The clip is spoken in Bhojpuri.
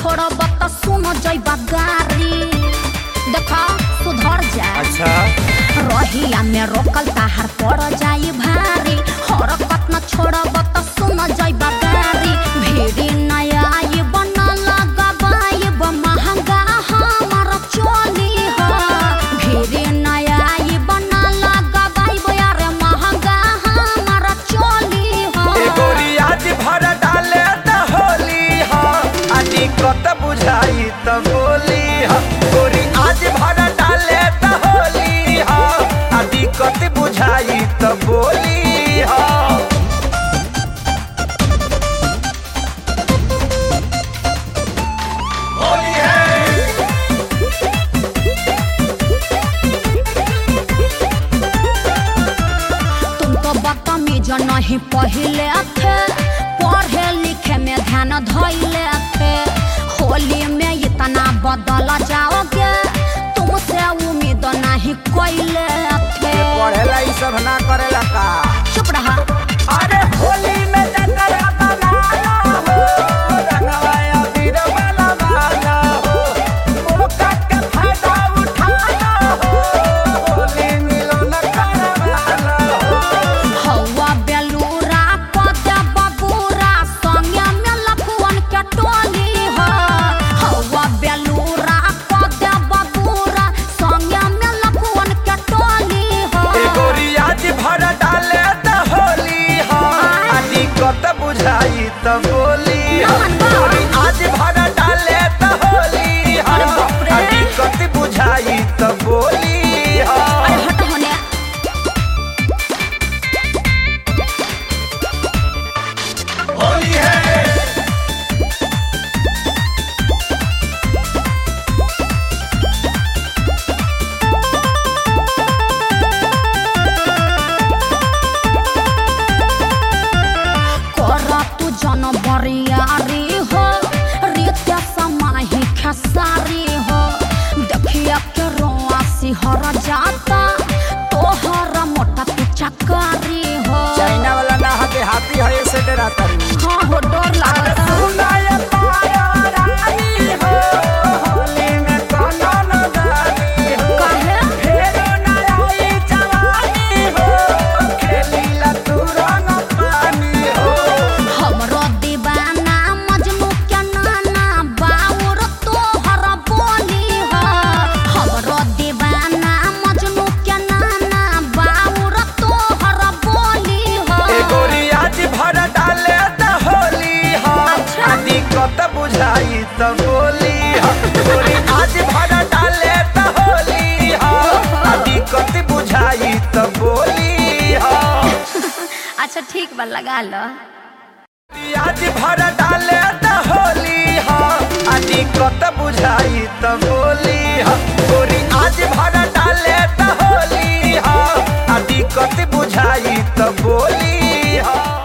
छोड़ब त सुन जइबा गारी देखा सुधर जा अच्छा रहिया में रोकल ताहार पड़ जाई भारी हरकत न छोड़ब त सुन जइबा गारी भीड़ी नया आई बना लगाबाइब महंगा हमार चोली ह भीड़ी नया आई बना लगाबाइब यार महंगा हमार चोली ए ह गोरी आज भर डाले त होली ह आ दिक्कत बुझाई त बोली ह गोरी आज भर डाले त होली ह आ दिक्कत बुझाई त बोली ह होली है तुम तो बदतमीज नहीं पहिले थे पढ़े लिखे में ध्यान धैले थे होली में इतना बदल जाओगे तुमसे उम्मीद नहीं कोइले थे पढ़ेला ई सब ना करेला का चुप रहा अरे होली में जतरा बनाना हो रंगवा अबीर वाला बाना हो मौका के फायदा उठाना हो होली मिलन करवाना हो हवा बेलूरा पदे बबूरा संगे में लखुअन के टोली हो हवा बेलूरा पदे बबूरा संगे में लखुअन के टोली हो ए गोरी आज भर डाले त होली हो आ दिक्कत बुझाई त बोली हो गोरी आज भर डाले त होली हो अरे बाप रे। आ दिक्कत बुझाई त बोली हो अरे हट होने होली है कर तू जन बरियारी हो रित्या समाही खेसारी हो देखिया के रोआ सिहर जाता तोहर मोटा तू चकारी हो चाइना वाला ना हते हाथी है ऐसे डराता रू हाँ हो डर लागता सुनाय पाया रानी हो होली में कोनो न जानी हो काहे फेरो ना आई जवानी हो खेली ला तू रंग पानी हो हमरो दीवाना मजनू के नाना बाउर तोहर बोली हो हमरो दीवाना मजनू के नाना बाउर तोहर बोली हो ए गोरी आज भर डाले त होली हो अच्छा। आ दिक्कत बुझाई त बोली हो गोरी आज भर डाले त होली हो आ दिक्कत बुझाई त बोली हो अच्छा ठीक बा लगा लो आज भर डाले त होली हो आ दिक्कत बुझाई त बोली हो गोरी आज भर डाले त होली हो आ दिक्कत बुझाई त बोली हो